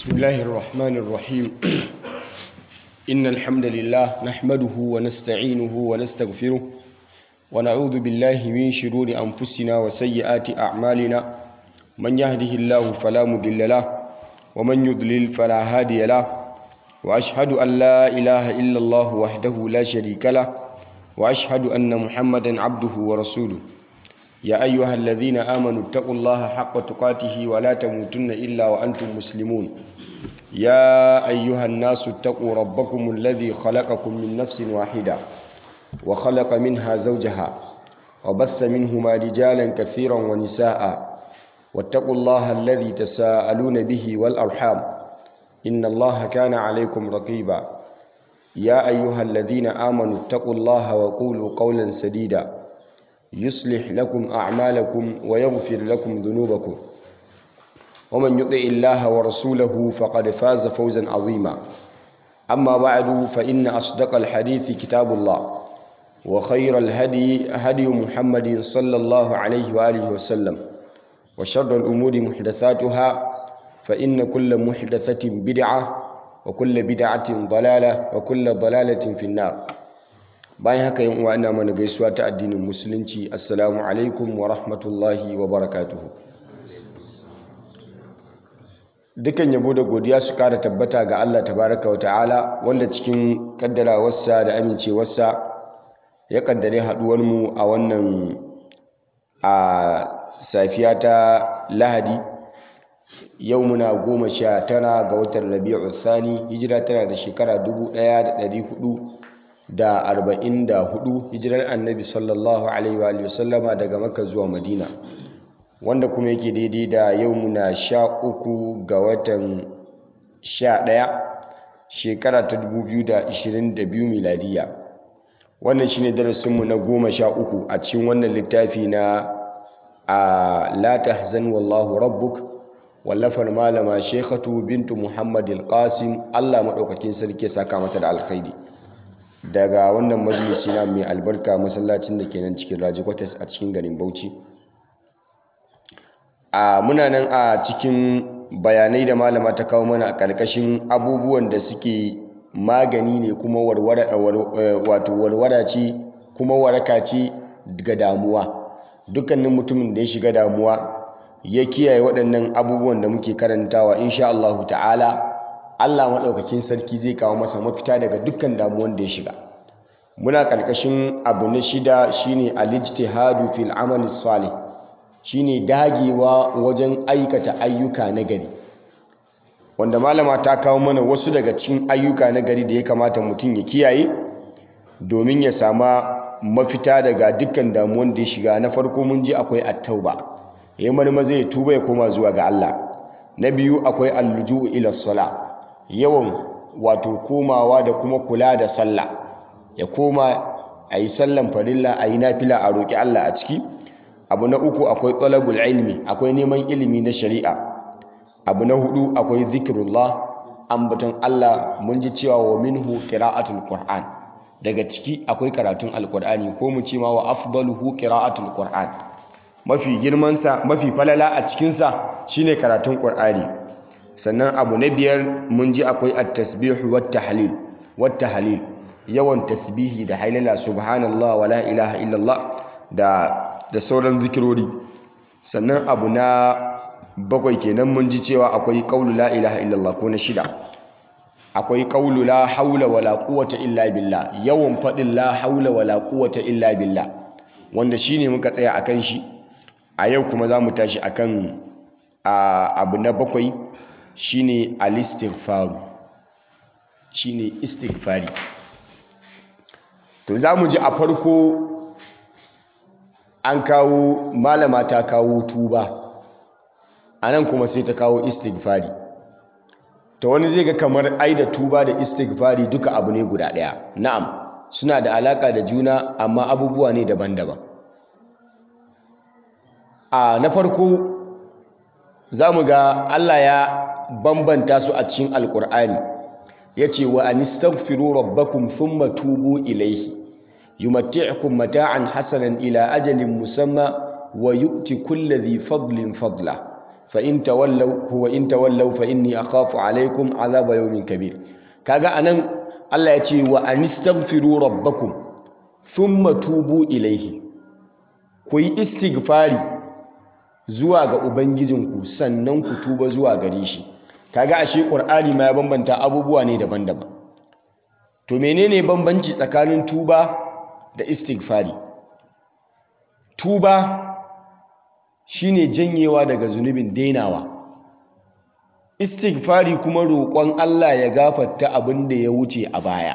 بسم الله الرحمن الرحيم إن الحمد لله نحمده ونستعينه ونستغفره ونعوذ بالله من شرور أنفسنا وسيئات أعمالنا من يهده الله فلا مضل له ومن يضلل فلا هادي له وأشهد أن لا إله إلا الله وحده لا شريك له وأشهد أن محمدا عبده ورسوله يا أيها الذين آمنوا اتقوا الله حق تقاته ولا تموتن إلا وأنتم مسلمون يا أيها الناس اتقوا ربكم الذي خلقكم من نفس واحدة وخلق منها زوجها وبث منهما رجالا كثيرا ونساء واتقوا الله الذي تساءلون به والأرحام إن الله كان عليكم رقيبا يا أيها الذين آمنوا اتقوا الله وقولوا قولا سديدا يصلح لكم أعمالكم ويغفر لكم ذنوبكم ومن يطع الله ورسوله فقد فاز فوزا عظيما أما بعد فإن أصدق الحديث كتاب الله وخير الهدي هدي محمد صلى الله عليه وآله وسلم وشر الأمور محدثاتها فإن كل محدثة بدعة وكل بدعة ضلالة وكل ضلالة في النار bayan haka yin uwa ina mana gaisuwa ta addinin musulunci assalamu alaikum wa rahmatullahi wa barakatuhu dukan yabo da godiya su kara tabbata ga Allah tabaraka wa ta'ala wanda cikin kaddarawarsa da amincewarsa ya kaddare haduwar mu a wannan a safiya ta lahadi yau muna goma sha tara ga watan rabi'u thani hijira tana da shekara dubu ɗaya da ɗari hudu da arba'in da hudu hijirar annabi sallallahu alaihi wa sallama daga maka zuwa madina wanda kuma yake daidai da yau muna sha uku ga watan sha ɗaya shekara ta dubu biyu da ishirin da biyu miladiya wannan shine darasinmu na goma sha uku a cikin wannan littafi na a la tahzan wallahu rabbuk wallafar malama shekhatu bintu muhammad qasim allah maɗaukakin sarki ya saka mata da alkhairi daga wannan majalisi na mai albarka masallacin da ke nan cikin raji kwatas a cikin garin bauchi a muna nan a cikin bayanai da malama ta kawo mana a ƙarƙashin abubuwan da suke magani ne kuma warwara ce kuma waraka ce ga damuwa dukkanin mutumin da ya shiga damuwa ya kiyaye waɗannan abubuwan da muke karantawa insha Allah ta'ala Allah maɗaukakin sarki zai kawo masa mafita daga dukkan damuwan da ya shiga muna ƙarƙashin abu na shida shine al-ijtihadu fil amali salih shine dagewa wajen aikata ayyuka na gari wanda malama ta kawo mana wasu daga cikin ayyuka na gari da ya kamata mutum ya kiyaye domin ya sama mafita daga dukkan damuwan da ya shiga na farko mun ji akwai at-tauba yayin marma zai tuba ya koma zuwa ga Allah na biyu akwai al-luju'u ila salah yawan wato komawa da kuma kula da sallah ya koma a yi sallan farilla a yi nafila a roƙi Allah a ciki abu na uku akwai talabul ilmi akwai neman ilimi na shari'a abu na hudu akwai zikirullah ambaton Allah mun ji cewa wa minhu qira'atul qur'an daga ciki akwai karatun alqur'ani ko mu ce ma wa afdaluhu qira'atul qur'an mafi girman sa mafi falala a cikin sa shine karatun qur'ani sannan abu na biyar mun ji akwai at-tasbihu wat tahlil wat tahlil yawan tasbihi da hailala subhanallah wa la ilaha illallah da da sauran zikirori sannan abu na bakwai kenan mun ji cewa akwai qaulu la ilaha illallah ko na shida akwai qaulu la haula wala quwwata illa billah yawan fadin la haula wala quwwata illa billah wanda shine muka tsaya akan shi a yau kuma za mu tashi akan abu na bakwai shine al-istighfar shine istighfari to za mu ji a farko an kawo malama ta kawo tuba a nan kuma sai ta kawo istighfari to wani zai ga kamar ai da tuba da istighfari duka abu ne guda ɗaya na'am suna da alaka da juna amma abubuwa ne daban-daban a na farko za mu ga Allah ya bambanta su a cikin alkur'ani ya ce wa anistaghfiru rabbakum thumma tubu ilaihi yumatti'ukum mata'an hasanan ila ajalin musamma wa yu'ti kulli dhi fadlin fadla fa in tawallaw huwa in tawallaw fa inni akhafu alaikum azaba yawmin kabir kaga anan Allah ya ce wa anistaghfiru rabbakum thumma tubu ilaihi ku yi istighfari zuwa ga ubangijinku sannan ku tuba zuwa gare shi kaga ashe qur'ani ma ya bambanta abubuwa ne daban-daban to menene bambanci tsakanin tuba da istighfari tuba shine janyewa daga zunubin dainawa istighfari kuma roƙon Allah ya gafarta abin da ya wuce a baya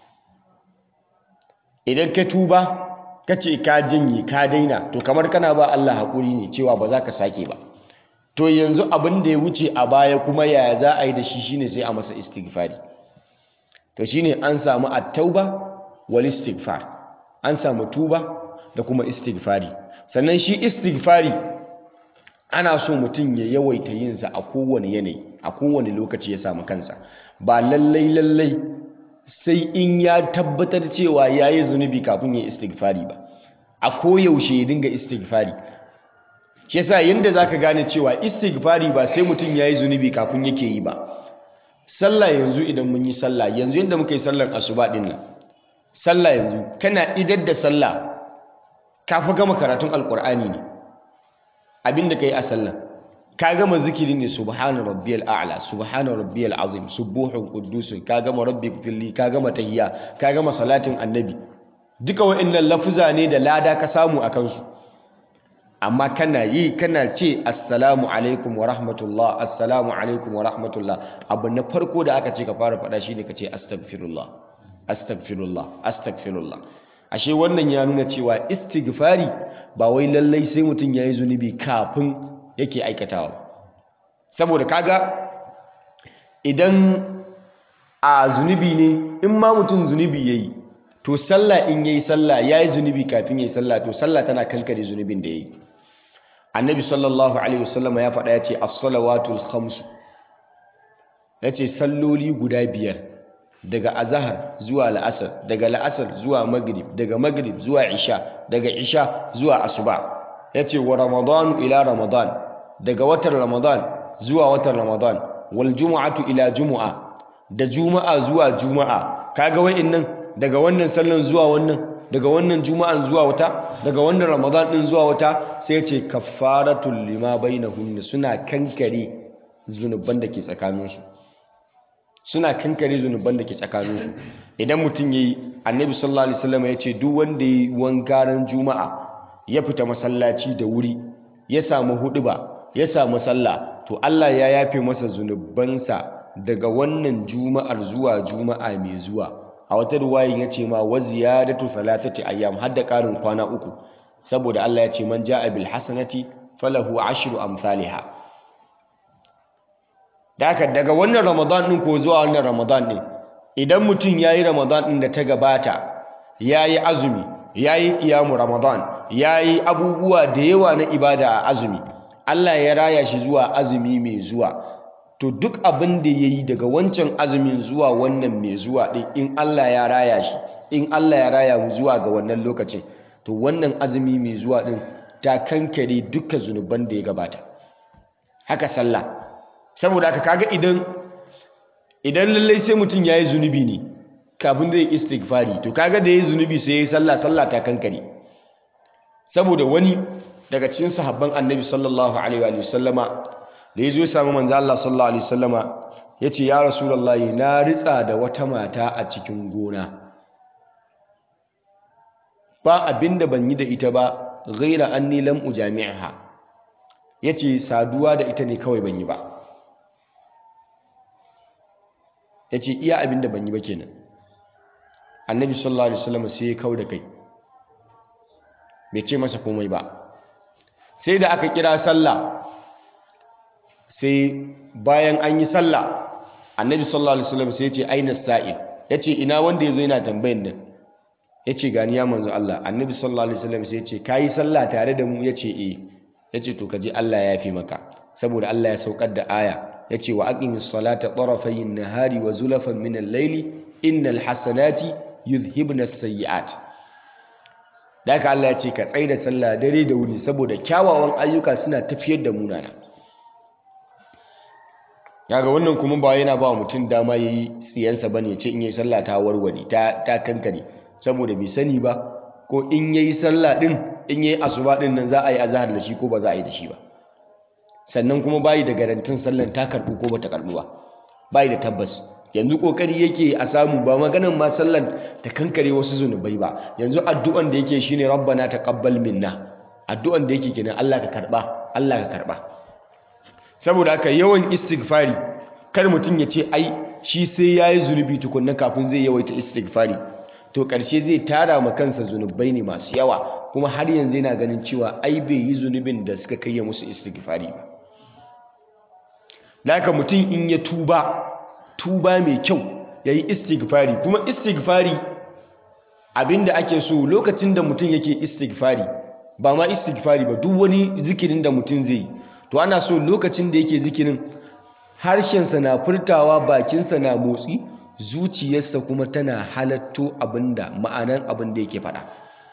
idan ka tuba ka ce ka janye ka daina to kamar kana ba Allah haƙuri ne cewa ba za ka sake ba to yanzu abin da ya wuce a baya kuma yaya za a yi da shi shine sai a masa istighfari to shine an samu at-tauba wal istighfar an samu tuba da kuma istighfari sannan shi istighfari ana so mutum ya yawaita yinsa a kowane yanayi a kowane lokaci ya samu kansa ba lallai lallai sai in ya tabbatar cewa ya yi zunubi kafin ya istighfari ba a koyaushe ya dinga istighfari shi yasa yadda za ka gane cewa istighfari ba sai mutum ya yi zunubi kafin yake yi ba sallah yanzu idan mun yi sallah yanzu yadda muka yi sallar asuba din nan sallah yanzu kana idar da sallah ka fi gama karatun alkur'ani ne abinda ka yi a sallah ka gama zikiri ne subhana rabbiyal a'la subhana rabbiyal azim subuhun quddusun ka gama rabbi filli ka gama tahiyya ka gama salatin annabi duka wa'annan lafuza ne da lada ka samu a kansu amma kana yi kana ce assalamu alaikum wa rahmatullah assalamu alaikum wa rahmatullah abu na farko da aka ce ka fara faɗa shine ka ce astaghfirullah astaghfirullah astaghfirullah ashe wannan ya nuna cewa istighfari ba wai lallai sai mutum ya yi zunubi kafin yake aikatawa saboda kaga idan a zunubi ne in ma mutum zunubi ya yi to sallah in ya yi sallah ya yi zunubi kafin ya yi sallah to sallah tana kankare zunubin da ya yi annabi sallallahu alaihi wasallama ya faɗa ya ce as-salawatul khamsu ya ce salloli guda biyar daga azahar zuwa la'asar daga la'asar zuwa magrib daga magrib zuwa isha daga isha zuwa asuba ya ce wa ramadanu ila ramadan daga watan ramadan zuwa watan ramadan wal jumu'atu ila jumu'a da juma'a zuwa juma'a kaga wa'innan daga wannan sallan zuwa wannan daga wannan juma'an zuwa wata daga wannan ramadan din zuwa wata sai ya ce kaffaratul lima bainahunna suna kankare zunuban da ke tsakaninsu suna kankare zunuban da ke tsakaninsu idan mutum ya yi annabi sallallahu alaihi wasallam ya ce duk wanda ya yi wankaran juma'a ya fita masallaci da wuri ya samu huduba ya samu sallah to Allah ya yafe masa zunubansa daga wannan juma'ar zuwa juma'a mai zuwa a wata ruwayin ya ce ma wa ziyadatu thalathati ayyam har da karin kwana uku saboda Allah ya ce man ja'a bil hasanati falahu ashru amsalha da haka daga wannan ramadan ɗin ko zuwa wannan ramadan ɗin idan mutum ya yi ramadan ɗin da ta gabata ya yi azumi ya yi ƙiyamu ramadan ya yi abubuwa da yawa na ibada a azumi allah ya raya shi zuwa azumi mai zuwa to duk abin da ya yi daga wancan azumin zuwa wannan mai zuwa ɗin in allah ya raya shi in allah ya raya mu zuwa ga wannan lokacin to wannan azumi mai zuwa ɗin ta kankare dukkan zunuban da ya gabata haka sallah saboda aka kaga idan idan lallai sai mutum ya yi zunubi ne kafin zai istighfari to kaga da ya yi zunubi sai ya yi sallah sallah ta kankare saboda wani daga cikin sahabban annabi sallallahu alaihi wa sallama da ya zo samu manzo Allah sallallahu alaihi wasallama ya ce ya rasulullahi na ritsa da wata mata a cikin gona ba abinda ban yi da ita ba ghaira anni lam ujami'ha yace saduwa da ita ne kawai ban yi ba ya ce iya abin da ban yi ba kenan annabi sallallahu alaihi wasallam sai ya kau da kai bai ce masa komai ba sai da aka kira sallah sai bayan an yi sallah annabi sallallahu alaihi wasallam sai ya ce aina sa'il ya ce ina wanda ya zo yana tambayin nan ya ce gani ya manzo Allah annabi sallallahu alaihi wasallam sai ya ce kayi sallah tare da mu ya ce eh ya ce to kaji Allah ya fi maka saboda Allah ya saukar da aya ya ce wa aqimis salata tarafayin nahari wa zulafan min al-laili innal hasanati yuzhibna as-sayyi'at da haka Allah ya ce ka tsaida sallah dare da wuri saboda kyawawan ayyuka suna tafiyar da munana kaga wannan kuma ba yana ba mutum dama yayi tsiyansa bane ya ce in yayi sallah ta warware ta ta kankare saboda bai sani ba ko in yayi sallah din in yayi asuba din nan za a yi azhar da shi ko ba za a yi da shi ba sannan kuma bayi da garantin sallan ta karbu ko bata karbu ba bayi da tabbas yanzu kokari yake a samu ba maganan ma sallan ta kankare wasu zunubai ba yanzu addu'an da yake shine rabbana taqabbal minna addu'an da yake kenan Allah ka karba Allah ka karba saboda haka yawan istighfari kar mutum ya ce ai shi sai yayi zunubi tukunna kafin zai yawaita istighfari to karshe zai tara ma kansa zunubai ne masu yawa kuma har yanzu yana ganin cewa ai bai yi zunubin da suka kai ya musu istighfari ba Naka mutum in ya tuba tuba mai kyau ya yi istighfari kuma istighfari abinda ake so lokacin da mutum yake istighfari ba ma istighfari ba duk wani zikirin da mutum zai yi to ana so lokacin da yake zikirin harshensa na furtawa bakinsa na motsi zuciyarsa kuma tana halatto abinda ma'anan abin da yake faɗa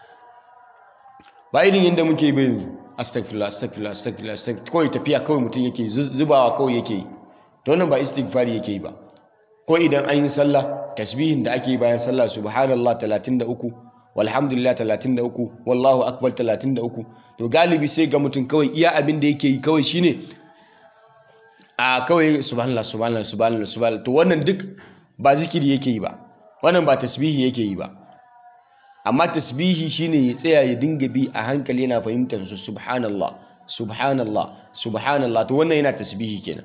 ba irin yadda muke bai yanzu astagfirullah astagfirullah astagfirullah astagfirullah kawai tafiya kawai mutum yake zubawa kawai yake yi to wannan ba istighfari yake yi ba ko idan an yi sallah tasbihin da ake yi bayan sallah subhanallah 33 walhamdulillah 33 wallahu akbar 33 to galibi sai ga mutum kawai iya abin da yake yi kawai shine a kawai subhanallah subhanallah subhanallah subhanallah to wannan duk ba zikiri yake yi ba wannan ba tasbihi yake yi ba amma tasbihi shine ya tsaya ya dinga bi a hankali yana fahimtar su subhanallah subhanallah subhanallah to wannan yana tasbihi kenan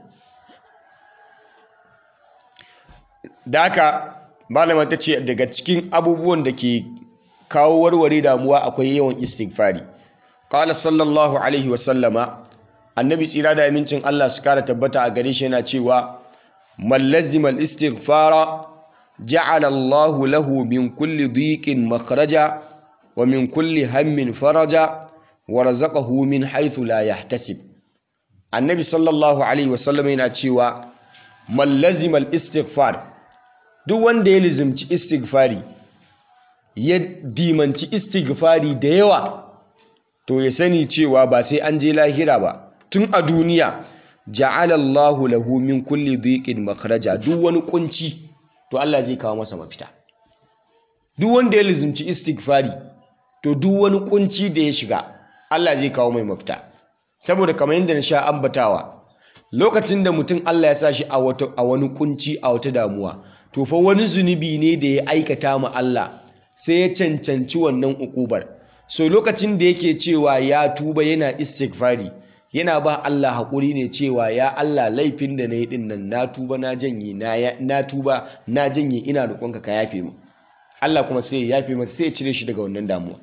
da haka malama ta ce daga cikin abubuwan da ke kawo warware damuwa akwai yawan istighfari qala sallallahu alaihi wa sallama annabi tsira da amincin Allah su kara tabbata a gare shi yana cewa man lazima al-istighfara ja'ala Allahu lahu min kulli dhiqin makhraja wa min kulli hammin faraja wa razaqahu min haythu la yahtasib annabi sallallahu alaihi wa sallama yana cewa man lazima al-istighfar duk wanda ya lizimci istighfari ya dimanci istighfari da yawa to ya sani cewa ba sai an je lahira ba tun a duniya ja'ala Allahu lahu min kulli dhiqin makhraja duk wani kunci to Allah zai kawo masa mafita duk wanda ya lizimci istighfari to duk wani kunci da ya shiga Allah zai kawo mai mafita saboda kamar yadda na sha ambatawa lokacin da mutum Allah ya sa shi a wani kunci a wata damuwa to fa wani zunubi ne da ya aikata ma Allah sai ya cancanci wannan ukubar so lokacin da yake cewa ya tuba yana istighfari yana ba Allah haƙuri ne cewa ya Allah laifin da na yi ɗin nan na tuba na janye na tuba na janye ina roƙonka ka yafe mu Allah kuma sai ya yafe masa sai ya cire shi daga wannan damuwa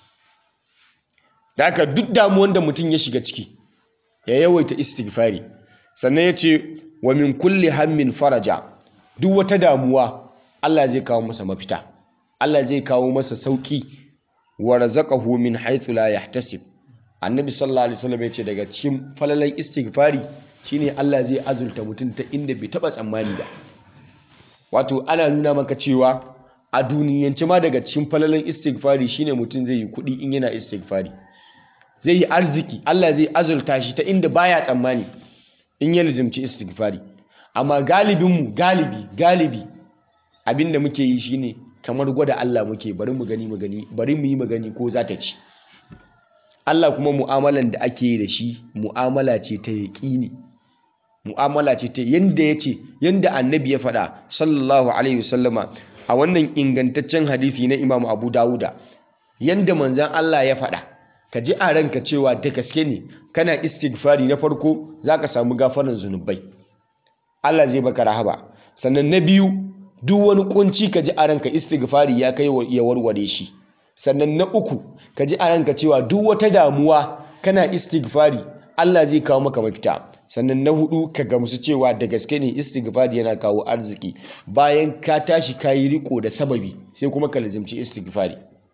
da haka duk damuwan da mutum ya shiga ciki ya yawaita istighfari sannan ya ce wa min kulli hammin faraja duk wata damuwa Allah zai kawo masa mafita Allah zai kawo masa sauki wa razaqahu min haythu la yahtasib annabi sallallahu alaihi wasallam ya ce daga cikin falalan istighfari shine Allah zai azulta mutum ta inda bai taba tsammani ba wato ana nuna maka cewa a duniyance ma daga cikin falalan istighfari shine mutum zai yi kuɗi in yana istighfari zai yi arziki Allah zai azulta shi ta inda baya tsammani in ya lizimci istighfari amma galibinmu galibi galibi abinda muke yi shine kamar gwada Allah muke bari mu gani mu gani bari mu yi magani ko za ta ci Allah kuma mu'amalan da ake yi da shi mu'amala ce ta yaƙini mu'amala ce ta yanda ya ce yanda annabi ya faɗa sallallahu alaihi wasallama a wannan ingantaccen hadisi na Imam Abu Dawuda yanda manzan Allah ya faɗa ka ji a ranka cewa da gaske ne kana istighfari na farko zaka samu gafaran zunubai Allah zai baka rahaba sannan na biyu duk wani kunci ka ji a ranka istighfari ya kai ya warware shi sannan na uku ka ji a ranka cewa duk wata damuwa kana istighfari Allah zai kawo maka mafita sannan na hudu ka gamsu cewa da gaske ne istighfari yana kawo arziki bayan ka tashi ka yi riko da sababi sai kuma ka lazimci istighfari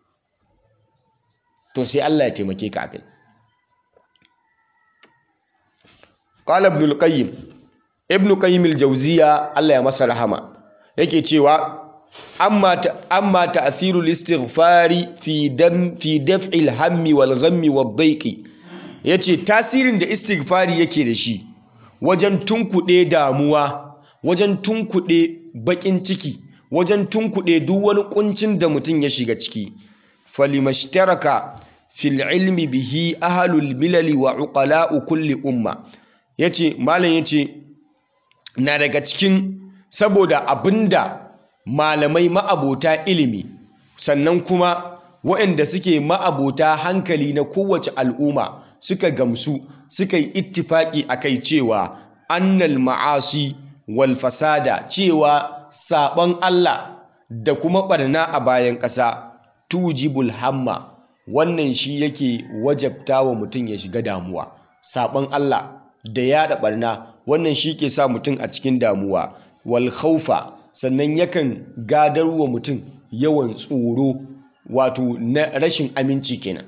to sai Allah ya taimake ka akai qala ibn al-qayyim ibn qayyim al-jawziya Allah ya masa rahama yake cewa amma amma ta'thiru al-istighfari fi dam fi daf'i al-hammi wal ghammi wad-dayqi yace tasirin da istighfari yake da shi wajen tunkuɗe damuwa wajen tunkuɗe baƙin ciki wajen tunkuɗe duk wani ƙuncin da mutum ya shiga ciki falimashtaraka fil ilmi bihi ahlul milali wa uqala'u kulli umma yace malam yace na daga cikin saboda abinda malamai ma'abota ilimi sannan kuma waɗanda suke ma'abota hankali na kowace al'umma suka gamsu suka yi ittifaki akai cewa annal ma'asi wal fasada cewa saɓon Allah da kuma ɓarna a bayan ƙasa tujibul hamma wannan shi yake wajabta wa mutum ya shiga damuwa saɓon Allah da yaɗa ɓarna wannan shi ke sa mutum a cikin damuwa wal khaufa sannan yakan gadar wa mutum yawan tsoro wato na rashin aminci kenan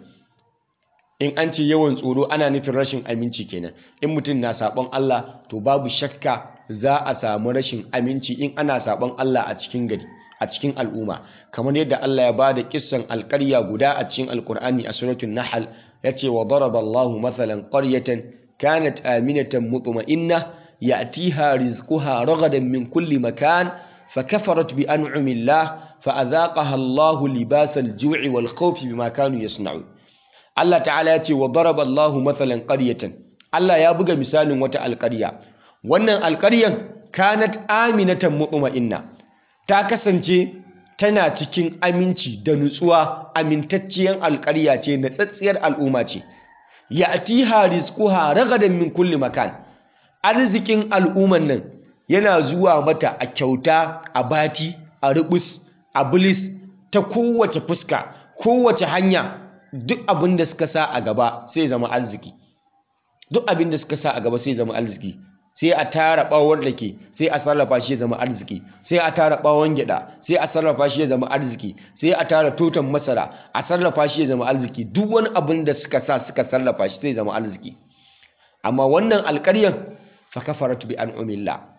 in an ce yawan tsoro ana nufin rashin aminci kenan in mutum na saɓon Allah to babu shakka za a samu rashin aminci in ana saɓon Allah a cikin gari a cikin al'umma kamar yadda Allah ya bada kissan alƙarya guda a cikin alƙur'ani a suratul nahl yace wa daraba Allahu mathalan qaryatan kanat aminatan mutma'inna ya'tiha rizquha ragadan min kulli makan فكفرت بأنعم الله فأذاقها الله لباس الجوع والخوف بما كانوا يصنعون الله تعالى يتي وضرب الله مثلا قرية الله يا بغى مثال وتا القرية wannan alƙaryan kanat aminatan mutma'inna ta kasance tana cikin aminci da nutsuwa amintacciyar alƙarya ce na tsatsiyar al'umma ce ya'tiha rizquha ragadan min kulli makan arzikin al'umman nan yana zuwa mata a kyauta a bati a rubus a bilis ta kowace fuska kowace hanya duk abin da suka sa a gaba sai zama arziki duk abin da suka sa a gaba sai zama arziki sai a tara bawon rake sai a sarrafa shi ya zama arziki sai a tara bawon gyada sai a sarrafa shi ya zama arziki sai a tara totan masara a sarrafa shi ya zama arziki duk wani abin da suka sa suka sarrafa shi sai zama arziki amma wannan alƙaryan fa kafaratu bi an'umillah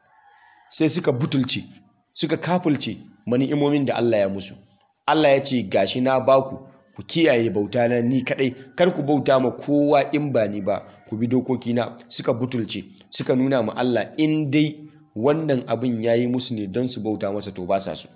sai suka butulce suka kafulce mani'imomin da Allah ya musu Allah ya ce gashi na baku ku kiyaye bauta na ni kadai kar ku bauta ma kowa in ba ni ba ku bi dokokina suka butulce suka nuna ma Allah in dai wannan abin yayi musu ne don su bauta masa to ba sa su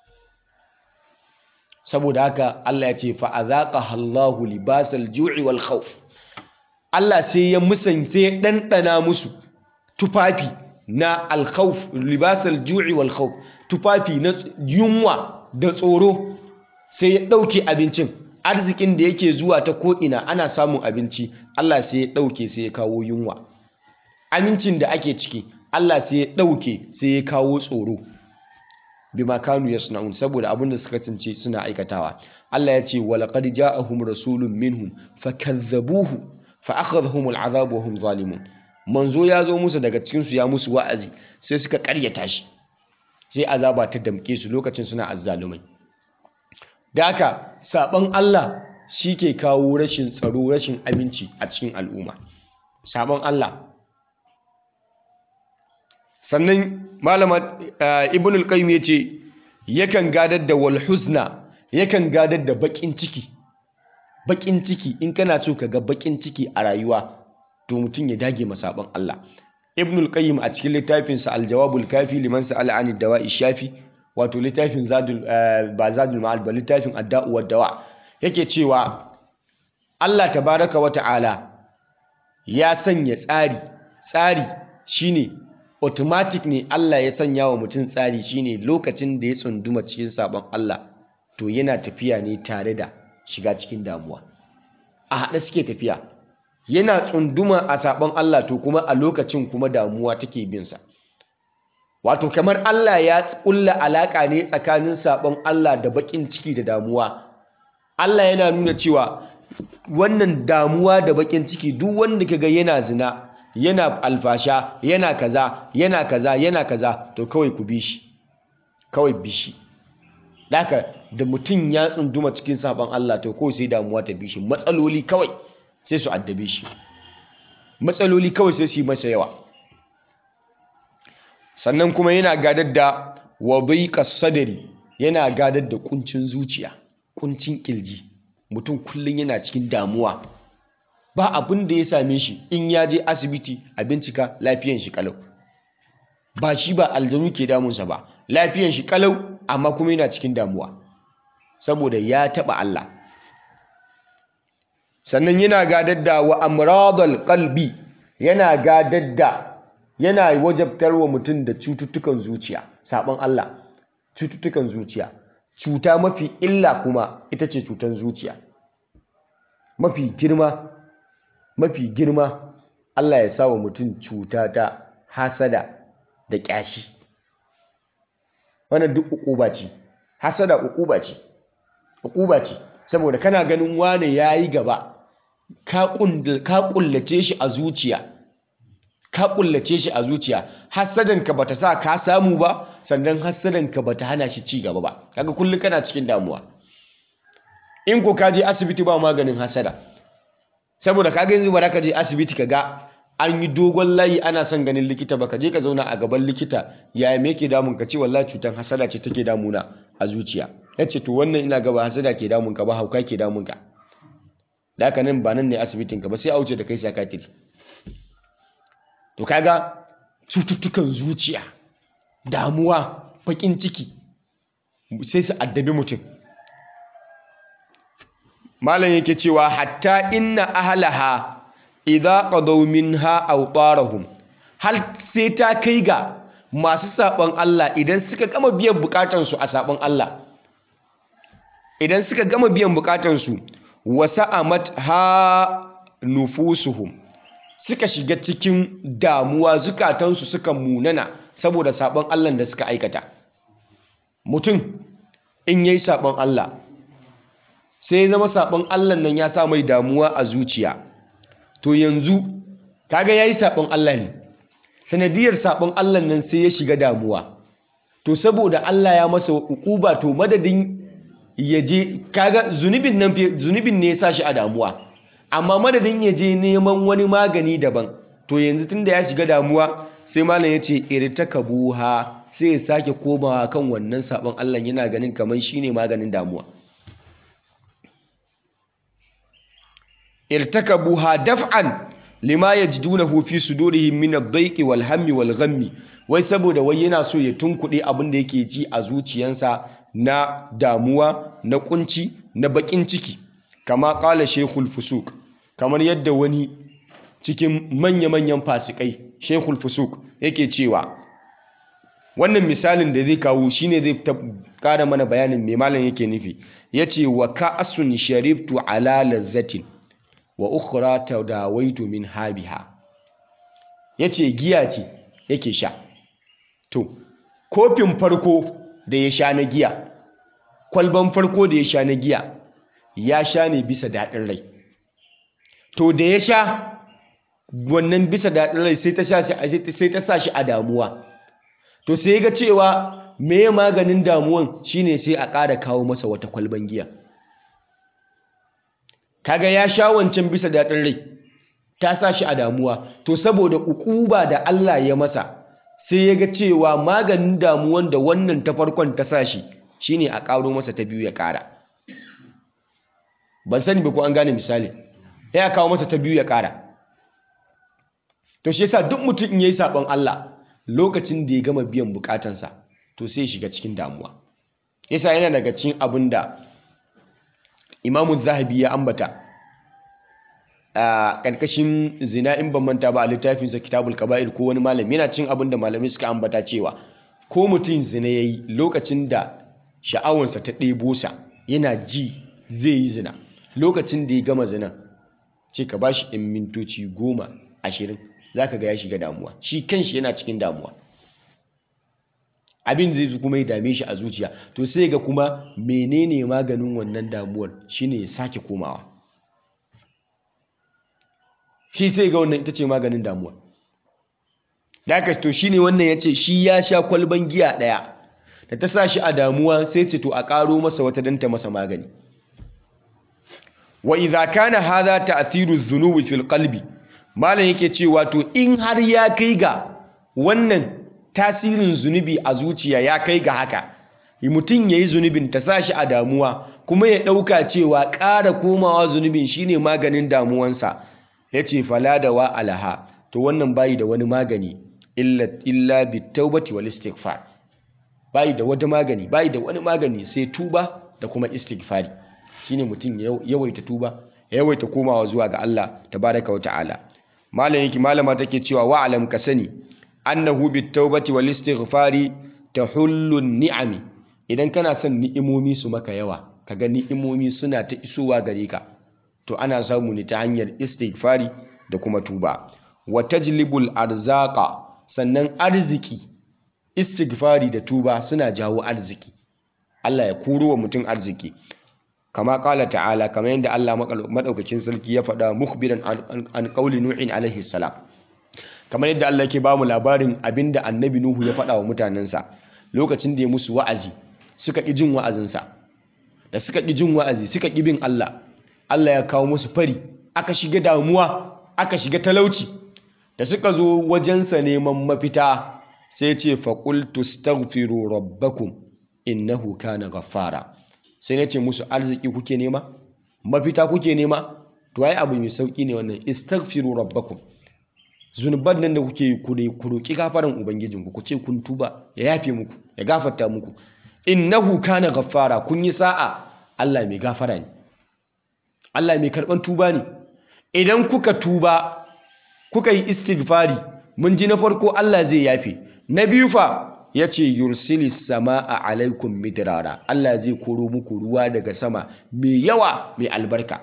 saboda haka Allah ya ce fa azaqaha Allahu libasal ju'i wal khawf Allah sai ya musan sai ya dandana musu tufafi na alkhawf libasal ju'i wal khawf tufafi na yunwa da tsoro sai ya ɗauke abincin arzikin da yake zuwa ta ko'ina ana samun abinci Allah sai ya ɗauke sai ya kawo yunwa amincin da ake ciki Allah sai ya ɗauke sai ya kawo tsoro bima kanu yasna'un saboda abin da suka tsince suna aikatawa Allah ya ce walaqad ja'ahum rasulun minhum fakazzabuhu fa akhadhahum al'adhab wa hum zalimun manzo ya zo musu daga cikin su ya musu wa'azi sai suka karyata shi sai azaba ta damke su lokacin suna azzalumai da haka saban Allah shi ke kawo rashin tsaro rashin aminci a cikin al'umma saban Allah sannan malama ibn al-qayyim yace yakan gadar da wal huzna yakan gadar da bakin ciki bakin ciki in kana so ka ga bakin ciki a rayuwa to mutum ya dage masaban Allah ibn al-qayyim a cikin littafinsa al-jawabul kafi liman sa'ala an dawa'i shafi wato littafin zadul ba zadul ma'al ba littafin adda'u wad dawa yake cewa Allah tabaraka wa ta'ala ya sanya tsari tsari shine automatic ne Allah ya sanya wa mutum tsari shine lokacin da ya tsunduma cikin sabon Allah to yana tafiya ne tare da shiga cikin damuwa a haɗe suke tafiya yana tsunduma a sabon Allah to kuma a lokacin kuma damuwa take bin sa wato kamar Allah ya kulla alaka ne tsakanin sabon Allah da bakin ciki da damuwa Allah yana nuna cewa wannan damuwa da bakin ciki duk wanda kaga yana zina yana alfasha yana kaza yana kaza yana kaza to kawai ku bi shi kawai bi shi daka da mutum ya tsunduma cikin sabon Allah to kawai sai damuwa ta bi shi matsaloli kawai sai su addabe shi matsaloli kawai sai su yi masa yawa sannan kuma yana gadar da wadaiƙa sadari yana gadar da kuncin zuciya kuncin ƙirji mutum kullum yana cikin damuwa ba abin da ya same shi in ya je asibiti a bincika lafiyan shi kalau ba shi ba aljanu ke damunsa ba lafiyan shi kalau amma kuma yana cikin damuwa saboda ya taba Allah sannan yana gadar da wa amradal qalbi yana gadar da yana wajabtar wa mutum da cututtukan zuciya sabon Allah cututtukan zuciya cuta mafi illa kuma ita ce cutan zuciya mafi girma mafi girma Allah ya sa wa mutum cuta ta hasada da ƙyashi wannan duk ukuba ce hasada ukuba ce ukuba ce saboda kana ganin wane yayi gaba ka kullace shi a zuciya ka kullace shi a zuciya hasadanka bata sa ka samu ba sannan hasadanka bata hana shi ci gaba ba kaga kullum kana cikin damuwa in ko ka je asibiti ba maganin hasada saboda kaga yanzu ba ka je asibiti ka ga an yi dogon layi ana son ganin likita ba ka je ka zauna a gaban likita yaya me yake damun ka ce wallahi cutar hasada ce take damuna a zuciya ya ce to wannan ina gaba hasada ke damun ka ba hauka ke damun ka da haka nan ba nan ne asibitin ka ba sai a wuce da kai sakatiri to kaga cututtukan zuciya damuwa bakin ciki sai su addabi mutum malam yake cewa hatta inna ahlaha idza qadaw minha awtarahum hal sai ta kai ga masu sabon Allah idan suka gama biyan bukatansu a sabon Allah idan suka gama biyan bukatansu wasa'amat ha nufusuhum suka shiga cikin damuwa zukatansu suka munana saboda sabon Allah da suka aikata mutum in yayi sabon Allah sai ya zama sabon Allah nan ya sa mai damuwa a zuciya to yanzu kaga yayi sabon Allah ne sanadiyar sabon Allah nan sai ya shiga damuwa to saboda Allah ya masa ukuba to madadin ya je kaga zunubin nan zunubin ne ya sa shi a damuwa amma madadin ya je neman wani magani daban to yanzu tunda ya shiga damuwa sai malam ya ce irtakabuha sai ya sake komawa kan wannan sabon Allah yana ganin kamar shine maganin damuwa irtakabuha daf'an lima yajidunahu fi sudurihim min ad-dayqi wal hammi wal ghammi wai saboda wai yana so ya tunkuɗe abin da yake ji a zuciyansa na damuwa na kunci na bakin ciki kama qala shaykhul fusuq kamar yadda wani cikin manya-manyan fasikai shaykhul fusuq yake cewa wannan misalin da zai kawo shine zai kara mana bayanin me malam yake nufi yace wa ka'asun sharibtu ala lazzatin wa ukhra tadawaitu min habiha yace giya ce yake sha to kofin farko da ya sha na giya kwalban farko da ya sha na giya ya sha ne bisa daɗin rai to da ya sha wannan bisa daɗin rai sai ta sai ta sa shi a damuwa to sai ga cewa me maganin damuwan shine sai a ƙara kawo masa wata kwalban giya kaga ya sha wancan bisa daɗin rai ta sa shi a damuwa to saboda ukuba da Allah ya masa sai ya ga cewa maganin damuwan da wannan ta farkon ta sa shi shine a ƙaro masa ta biyu ya ƙara ban sani ba ko an gane misali ya kawo masa ta biyu ya ƙara to shi yasa duk mutum in yayi sabon Allah lokacin da ya gama biyan bukatansa to sai ya shiga cikin damuwa yasa yana daga cikin abin da imamu zahabi ya ambata a ƙarƙashin zina in ban manta ba a littafinsa kitabul kaba'ir ko wani malami yana cin abin da malamai suka ambata cewa ko mutum zina ya yi lokacin da sha'awansa ta ɗebo sa yana ji zai yi zina lokacin da ya gama zina ce ka bashi in mintoci goma ashirin za ka ga ya shiga damuwa shi kanshi yana cikin damuwa abin zai kuma ya dame shi a zuciya to sai ga kuma menene maganin wannan damuwar shine ya sake komawa shi sai ga wannan ita ce maganin damuwa da aka to shine wannan ya ce shi ya sha kwalban giya ɗaya da ta sa shi a damuwa sai ce to a ƙaro masa wata don ta masa magani wa idza kana hadha ta'thiru dhunubi fil qalbi malam yake cewa to in har ya kai ga wannan tasirin zunubi a zuciya ya kai ga haka mutum ya yi zunubin ta sa shi a damuwa kuma ya ɗauka cewa ƙara komawa zunubin shine maganin damuwansa yace fala da wa alaha to wannan bayi da wani magani illa illa bitawbati wal istighfar bayi da wata magani bayi da wani magani sai tuba da kuma istighfari shine mutum ya yawaita tuba ya yawaita komawa zuwa ga Allah tabaraka wa ta'ala malam yake malama take cewa wa alam ka sani annahu bitawbati wal istighfari tahullu ni'ami idan kana son ni'imomi su maka yawa kaga ni'imomi suna ta isowa gare ka to ana samu ne ta hanyar istighfari da kuma tuba wa tajlibul arzaqa sannan arziki istighfari da tuba suna jawo arziki Allah ya kuro wa mutum arziki kama kala ta'ala kamar yadda Allah madaukakin sarki ya faɗa mukhbiran an qauli nuhin alaihi salam kamar yadda Allah yake bamu labarin abinda annabi nuhu ya faɗa wa mutanensa lokacin da ya musu wa'azi suka ƙi jin wa'azinsa da suka ƙi jin wa'azi suka ƙi bin Allah Allah ya kawo musu fari aka shiga damuwa aka shiga talauci da suka zo wajensa neman mafita sai ce faƙultu staghfiru rabbakum innahu kana ghaffara sai na ce musu arziki kuke nema mafita kuke nema to ai abu mai sauki ne wannan istaghfiru rabbakum zunuban nan da kuke yi ku roki gafaran ubangijinku ku ce kun tuba ya yafe muku ya gafarta muku innahu kana ghaffara kun yi sa'a Allah mai gafara ne Allah mai karban tuba ne idan kuka tuba kuka yi istighfari mun ji na farko Allah zai yafe na biyu fa ya ce yursili sama'a alaikum midrara Allah zai koro muku ruwa daga sama mai yawa mai albarka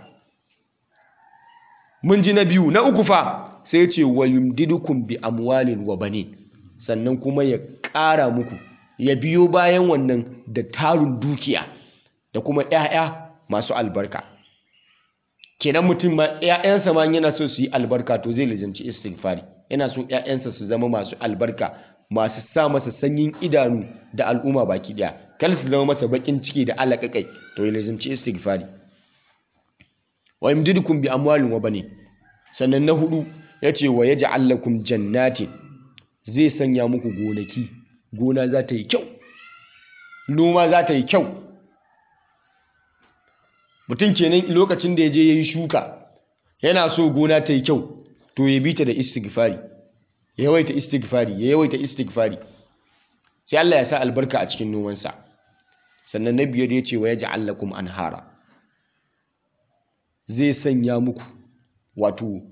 mun ji na biyu na uku fa sai ce wa yumdidukum bi amwalin wa banin sannan kuma ya ƙara muku ya biyo bayan wannan da tarun dukiya da kuma 'ya'ya masu albarka kenan mutum ma 'ya'yansa ma yana so su yi albarka to zai lijanci istighfari yana so 'ya'yansa su zama masu albarka masu sa masa sanyin idanu da al'umma baki daya kal su zama masa bakin ciki da alaƙaƙai to ya lazimci istighfari wa yamdidukum bi amwalin wa bani sannan na hudu yace wa yaj'al lakum jannatin zai sanya muku gonaki gona za ta yi kyau noma za ta yi kyau mutum kenan lokacin da ya je ya yi shuka yana so gona ta yi kyau to ya bi ta da istighfari ya yawaita istighfari ya yawaita istighfari sai Allah ya sa albarka a cikin nomansa sannan na biyar ya ce wa yaj'al lakum anhara zai sanya muku wato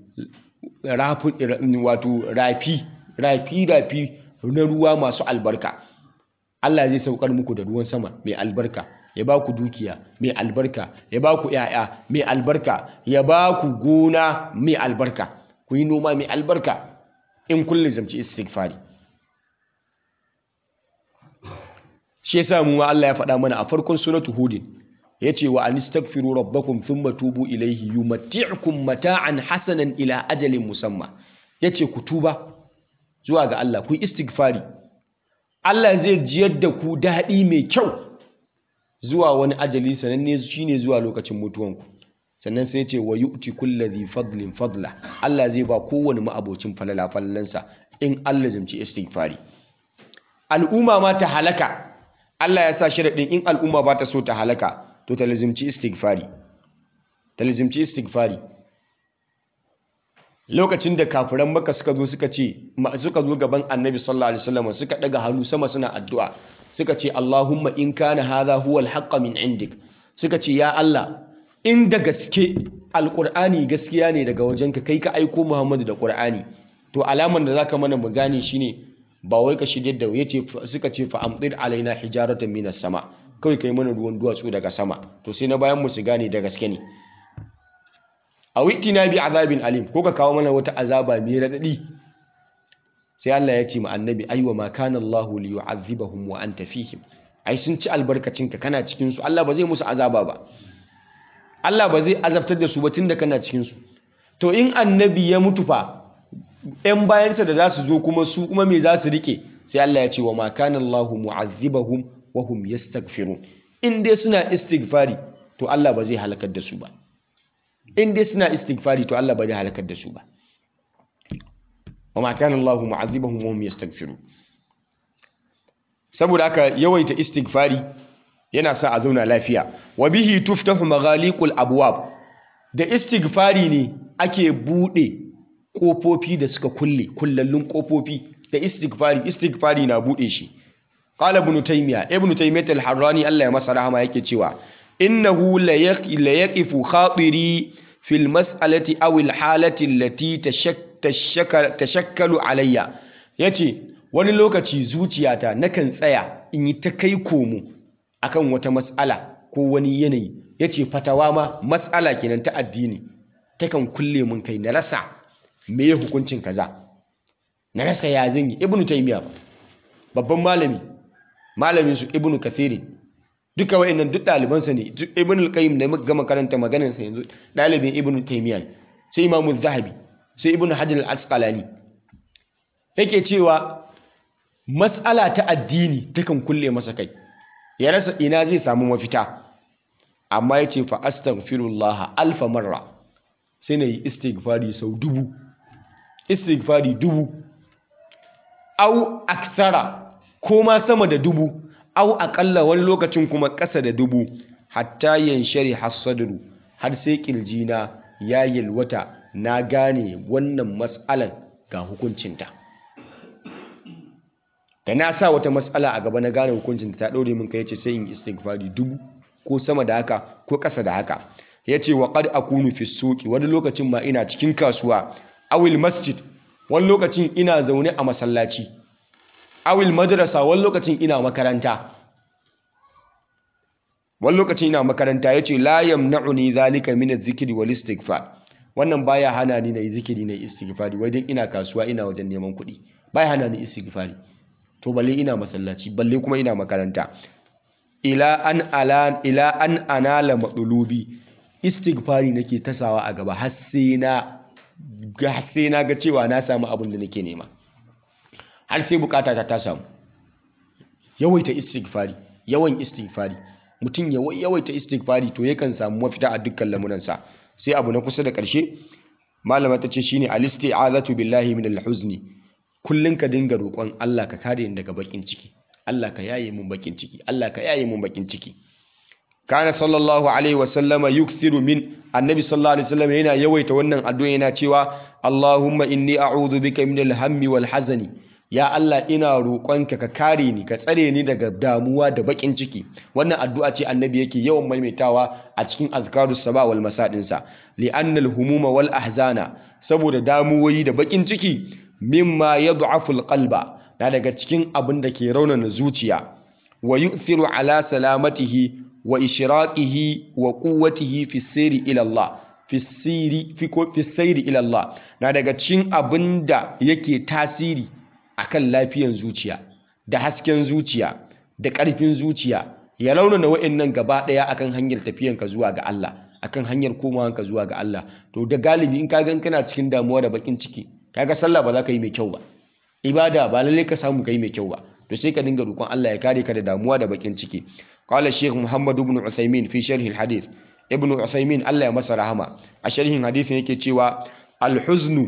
wato rafi rafi rafi na ruwa masu albarka Allah zai saukar muku da ruwan sama mai albarka ya ba ku dukiya mai albarka ya ba ku ‘ya'ya mai albarka ya ba ku gona mai albarka ku yi noma mai albarka in kullum zamci istighfari shi yasa mu Allah ya faɗa mana a farkon suratu hudin yace wa anistaghfiru rabbakum thumma tubu ilayhi yumatti'ukum mata'an hasanan ila ajalin musamma yace ku tuba zuwa ga Allah ku istighfari Allah zai jiyar da ku daɗi mai kyau zuwa wani ajali sananne shine zuwa lokacin mutuwanku sannan sai ce wa yu'ti kulli fadlin fadla Allah zai ba kowane ma'abocin falala falalansa in Allah zumci istighfari al'umma ma ta halaka Allah ya sa sharadin in al'umma ba ta so ta halaka to ta lazimci istighfari ta lazimci istighfari lokacin da kafiran maka suka zo suka ce suka zo gaban annabi sallallahu alaihi wasallam suka daga hannu sama suna addu'a suka ce Allahumma in kana hadha huwa al min indik suka ce ya Allah in da gaske alqur'ani gaskiya ne daga wajenka kai ka aiko Muhammadu da qur'ani to alaman da zaka mana mu gane shine ba wai ka shirye da yace suka ce fa amdir alaina hijaratan minas sama kawai kai mana ruwan duwatsu daga sama to sai na bayan mu su gane da gaske ne a na bi azabin alim ko ka kawo mana wata azaba mai radadi sai Allah ya ce ma annabi aiwa ma kana Allahu li yu'adhibahum wa anta fihim ai sun ci albarkacinka kana cikin su Allah ba zai musu azaba ba Allah ba zai azabtar da su ba tunda kana cikin su to in annabi ya mutu fa ‘yan bayansa da za su zo kuma su kuma me za su rike sai Allah ya ce wa ma kana Allahu mu'adhibahum wa hum yastaghfirun in dai suna istighfari to Allah ba zai halakar da su ba in dai suna istighfari to Allah ba zai halakar da su ba wa ma kana Allahu mu'adhibahum wa hum yastaghfirun saboda haka yawaita istighfari yana sa a zauna lafiya wa bihi tuftahu maghaliqul abwab da istighfari ne ake buɗe ƙofofi da suka kulle kullallun ƙofofi da istighfari istighfari na buɗe shi qala ibn taymiya ibn taymiyyah al-harrani Allah ya masa rahama yake cewa innahu la yaqifu khatiri fil mas'alati aw al-halati allati tashakkalu alayya yace wani lokaci zuciyata nakan tsaya in yi ta kai komo akan wata mas'ala ko wani yanayi yace fatawa ma mas'ala kenan ta addini takan kulle mun kai na rasa me ya hukuncin kaza na rasa ya zan yi ibnu taymiya babban malami malamin su ibnu kathiri duka wayannan duk ɗalibansa ne ibnu al-qayyim da muka gama karanta maganar sa yanzu ɗalibin ibnu taymiya sai imamu zahabi sai ibnu hajar al-asqalani yake cewa mas'ala ta addini takan kulle masa kai ya rasa ina zai samu mafita amma yace fa astaghfirullah alfa marra sai na yi istighfari sau dubu istighfari dubu au aksara ko ma sama da dubu au akalla wani lokacin kuma ƙasa da dubu hatta yanshari hasadru har sai ƙirjina ya yalwata na gane wannan matsalan ga hukuncinta da na sa wata matsala a gaba na gane hukuncinta ta ɗaure min kai ce sai in istighfari dubu ko sama da haka ko ƙasa da haka ya ce wa qad akunu fi suqi wani lokacin ma ina cikin kasuwa awil masjid wani lokacin ina zaune a masallaci awil madrasa wani lokacin ina makaranta wani lokacin ina makaranta yace la yamna'uni zalika min adh-dhikri wal istighfar wannan baya hana ni na yi zikiri na istighfari wai dan ina kasuwa ina wajen neman kuɗi baya hana ni istighfari to balle ina masallaci balle kuma ina makaranta ila an ala ila an anala madulubi istighfari nake tasawa a gaba har sai na ga sai na ga cewa na samu abin da nake nema har sai bukata ta ta samu yawaita istighfari yawan istighfari mutum ya yawaita istighfari to yakan samu mafita a dukkan lamuransa sai abu na kusa da ƙarshe malama ta ce shine al-isti'azatu billahi min al-huzni kullun ka dinga roƙon Allah ka kare ni daga bakin ciki Allah ka yaye mun bakin ciki Allah ka yaye mun bakin ciki kana sallallahu alaihi wasallama yukthiru min annabi sallallahu alaihi wasallam yana yawaita wannan addu'a yana cewa Allahumma inni a'udhu bika min al-hammi wal hazani ya Allah ina roƙonka ka kare ni ka tsare ni daga damuwa da bakin ciki wannan addu'a ce annabi yake yawan maimaitawa a cikin azkarus saba wal masadin sa li'anna al-humuma wal ahzana saboda damuwoyi da bakin ciki mimma yad'afu al-qalba na daga cikin abin da ke raunana zuciya wa yu'thiru ala salamatihi wa ishraqihi wa quwwatihi fi sirri ila Allah fi sirri fi ko fi sirri ila Allah na daga cikin abinda yake tasiri akan lafiyan zuciya da hasken zuciya da ƙarfin zuciya ya launana wa'annan gaba ɗaya akan hanyar tafiyanka zuwa ga Allah akan hanyar komawanka zuwa ga Allah to da galibi in kaga kana cikin damuwa da bakin ciki kaga sallah ba za ka yi mai kyau ba ibada ba lalle ka samu kai mai kyau ba to sai ka dinga roƙon Allah ya kare ka da damuwa da bakin ciki qala shaykh muhammad ibn usaymin fi sharh al hadith ibn usaymin Allah ya masa rahama a sharhin hadisin yake cewa al huznu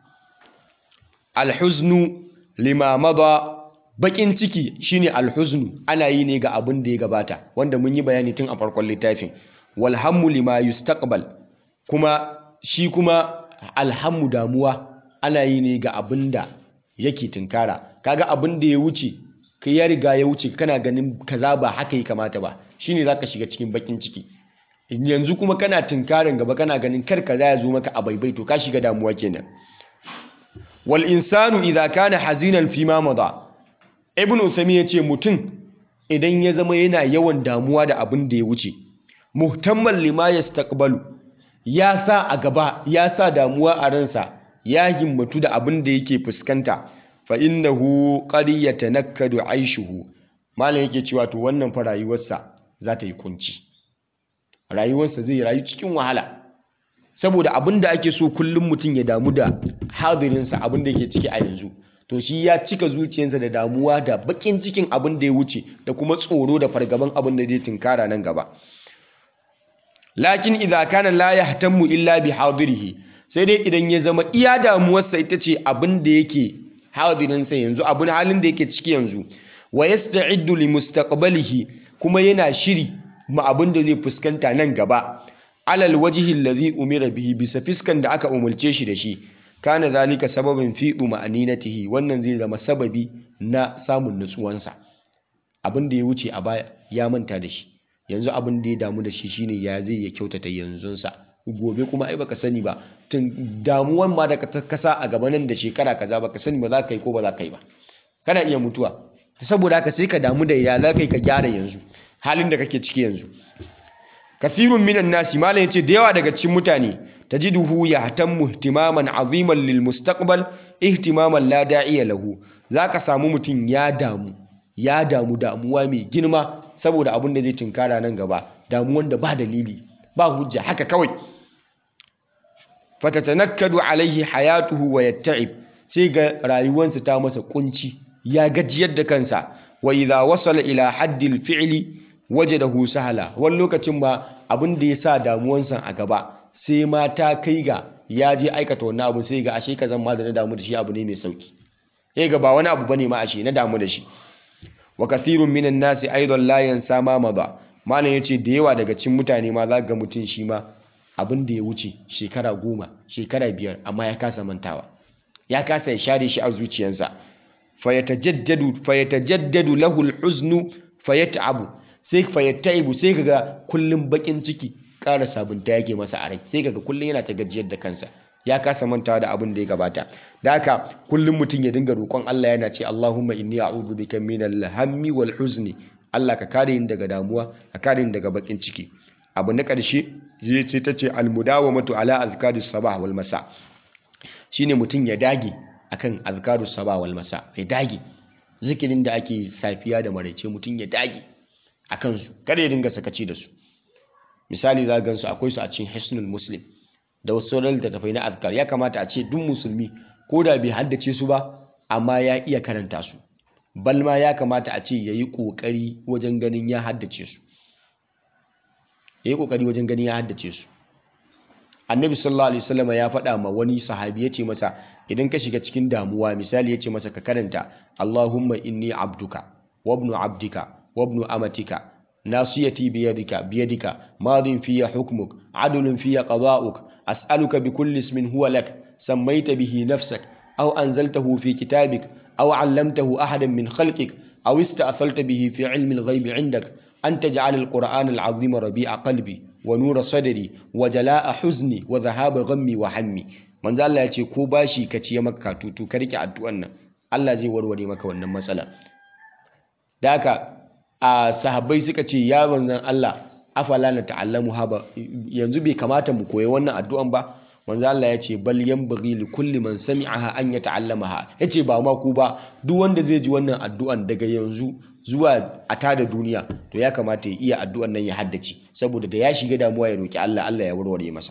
al huznu lima mada bakin ciki shine al huznu ana yi ne ga abin da ya gabata wanda mun yi bayani tun a farkon littafin wal hammu lima yustaqbal kuma shi kuma alhammu damuwa ana yi ne ga abin da yake tunkara kaga abin da ya wuce kai ya riga ya wuce kana ganin kaza ba haka yi kamata ba shine zaka shiga cikin bakin ciki yanzu kuma kana tunkarin gaba kana ganin kar kaza ya zo maka a baibai to ka shiga damuwa kenan wal insanu idza kana hazinan fi ma mada ibnu usaymin yace mutum idan ya zama yana yawan damuwa da abin da ya wuce muhtammal lima yastaqbalu ya sa a gaba ya sa damuwa a ransa ya himmatu da abin da yake fuskanta fa innahu qad yatanakkadu aishuhu malam yake cewa to wannan fa rayuwarsa za ta yi kunci rayuwarsa zai rayu cikin wahala saboda abin da ake so kullum mutum ya damu da hadirinsa abin da yake ciki a yanzu to shi ya cika zuciyarsa da damuwa da bakin cikin abin da ya wuce da kuma tsoro da fargaban abin da zai tunkara nan gaba lakin idza kana la yahtammu illa bi hadirihi sai dai idan ya zama iya damuwarsa ita ce abin da yake hadirinsa yanzu abin halin da yake ciki yanzu wa yasta'iddu li mustaqbalihi kuma yana shiri ma abin da zai fuskanta nan gaba alal wajhi alladhi umira bihi bisa fiskan da aka umulce shi da shi kana zalika sababin fi ma'aninatihi wannan zai zama sababi na samun nutsuwansa abin da ya wuce a baya ya manta da shi yanzu abin da ya damu da shi shine ya zai ya kyautata yanzunsa gobe kuma ai baka sani ba tun damuwan ma da ka kasa a gaba nan da shekara kaza baka sani ba za ka yi ko ba za ka yi ba kana iya mutuwa saboda haka sai ka damu da ya za ka yi ka gyara yanzu halin da kake ciki yanzu kathirun minan nasi malam yace da yawa daga cikin mutane tajiduhu yahtammu ihtimaman aziman lil mustaqbal ihtimaman la da'iya lahu zaka samu mutum ya damu ya damu damuwa mai girma saboda abin da zai tinkara nan gaba damuwan da ba dalili ba hujja haka kawai fatatanakkadu alaihi hayatuhu wa yatta'ib sai ga rayuwarsa ta masa kunci ya gajiyar da kansa wa idha wasala ila haddil fi'li wajadahu sahala wani lokacin ma abin da ya sa damuwansa a gaba sai ma ta kai ga ya je aikata wannan abu sai ga ashe kazan ma da na damu da shi abu ne mai sauki sai ga ba wani abu bane ma ashe na damu da shi wa kathirun minan nasi aidan la yansa ma madha malam yace da yawa daga cikin mutane ma za ga mutum shi ma abin da ya wuce shekara goma shekara biyar amma ya kasa mantawa ya kasa ya share shi a zuciyarsa fayatajaddadu fayatajaddadu lahu al-huznu fayat'abu sai fayattaibu sai kaga kullum bakin ciki ƙara sabunta yake masa a rai sai kaga kullum yana ta gajiyar da kansa ya kasa mantawa da abin da ya gabata da haka kullum mutum ya dinga roƙon Allah yana ce Allahumma inni a'udhu bika minal hammi wal huzni Allah ka kare ni daga damuwa ka kare ni daga bakin ciki abu na ƙarshe zai ce ta ce almudawamatu ala azkarus sabah wal masa shine mutum ya dage akan azkarus sabah wal masa ya dage zikirin da ake safiya da maraice mutum ya dage a kansu kada ya dinga sakaci da su misali za gansu akwai su a cikin hisnul muslim da wasu sauran littattafai na azkar ya kamata a ce duk musulmi ko da bai haddace su ba amma ya iya karanta su balma ya kamata a ce ya yi ƙoƙari wajen ganin ya haddace su ya yi ƙoƙari wajen ganin ya haddace su annabi sallallahu alaihi wasallam ya faɗa ma wani sahabi ya ce masa idan ka shiga cikin damuwa misali ya ce masa ka karanta allahumma inni abduka wabnu abdika wabnu amatika nasiyati biyadika biyadika madin fiya hukmuk adlun fiya qada'uk as'aluka bikulli ismin huwa lak sammaita bihi nafsak aw anzaltahu fi kitabik aw 'allamtahu ahadan min khalqik aw ista'thalta bihi fi 'ilmi al-ghayb 'indak an taj'al al-qur'ana al-'azima rabi'a qalbi wa nura sadri wa jala'a huzni wa dhahaba ghammi wa hammi manzo Allah ya ce ko bashi ka ciye maka katutu ka rike addu'an nan Allah zai warware maka wannan matsala da haka a sahabbai suka ce ya manzon Allah afala na ta'allamu haba yanzu bai kamata mu koyi wannan addu'an ba manzo Allah ya ce bal yanbaghi li kulli man sami'aha an yata'allamaha yace ba ma ku ba duk wanda zai ji wannan addu'an daga yanzu zuwa a tada duniya to ya kamata ya iya addu'an nan ya haddace saboda da ya shiga damuwa ya roki Allah Allah ya warware masa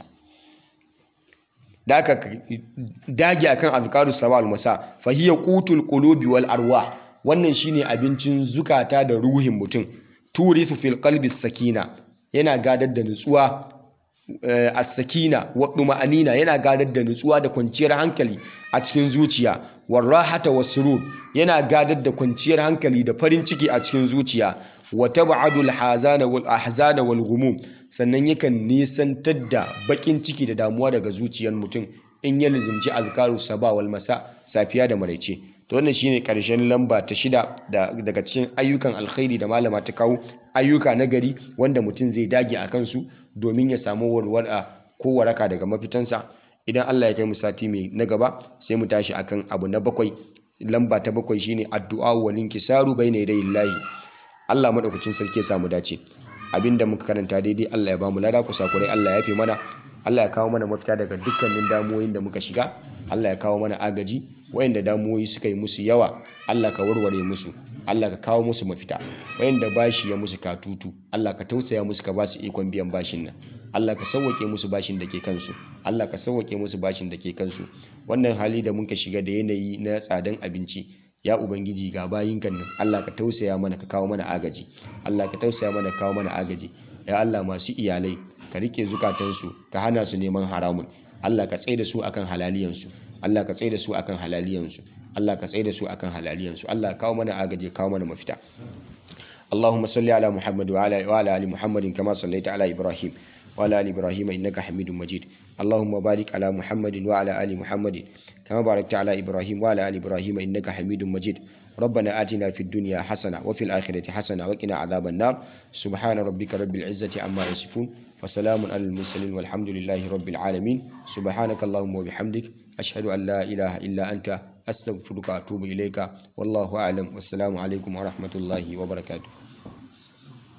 da aka dage akan azkaru sabah al-masa fa hiya qutul qulubi wal arwah wannan shine abincin zukata da ruhin mutum turithu fil qalbi sakina yana gadar da nutsuwa as-sakina wa duma'anina yana gadar da nutsuwa da kwanciyar hankali a cikin zuciya warahata wasrur yana gadar da kwanciyar hankali da farin ciki a cikin zuciya wa tab'adu al-hazana wal ahzana wal ghumum sannan yakan nisantar da bakin ciki da damuwa daga zuciyar mutum in ya lizimci azkaru saba wal masa safiya da maraice to wannan shine karshen lamba ta shida daga cikin ayyukan alkhairi da malama ta kawo ayyuka na gari wanda mutum zai dage a kansu domin ya samu warwara ko waraka daga mafitansa idan Allah ya kai mu sati mai na gaba sai mu tashi akan abu na bakwai lamba ta bakwai shine addu'a wa linkisaru bayna yadayillahi Allah madaukakin sarki ya samu dace abinda muka karanta daidai Allah ya bamu lada kusa kurai Allah ya fi mana Allah ya kawo mana mafita daga dukkanin damuwoyin da muka shiga Allah ya kawo mana agaji wayanda damuwoyi suka yi musu yawa Allah ka warware musu Allah ka kawo musu mafita wayanda bashi ya musu katutu Allah ka tausaya musu ka ba su ikon biyan bashin nan Allah ka sauwake musu bashin da ke kansu Allah ka sauwake musu bashin da ke kansu wannan hali da muka shiga da yanayi na tsadan abinci ya ubangiji ga bayinkan nan Allah ka tausaya mana ka kawo mana agaji Allah ka tausaya mana ka kawo mana agaji ya Allah masu iyalai ka rike zukatansu ka hana su neman haramun Allah ka tsaye da su akan halaliyansu Allah ka tsaye da su akan halaliyansu Allah ka tsaye da su akan halaliyansu Allah kawo mana agaji kawo mana mafita اللهم صل على محمد وعلى وعلى ال محمد كما صليت على ابراهيم وعلى آل إبراهيم إنك حميد مجيد اللهم بارك على محمد وعلى آل محمد كما باركت على إبراهيم وعلى آل إبراهيم إنك حميد مجيد ربنا آتنا في الدنيا حسنة وفي الآخرة حسنة وقنا عذاب النار سبحان ربك رب العزة عما يصفون وسلام على المرسلين والحمد لله رب العالمين سبحانك اللهم وبحمدك أشهد أن لا إله إلا أنت أستغفرك وأتوب إليك والله أعلم والسلام عليكم ورحمة الله وبركاته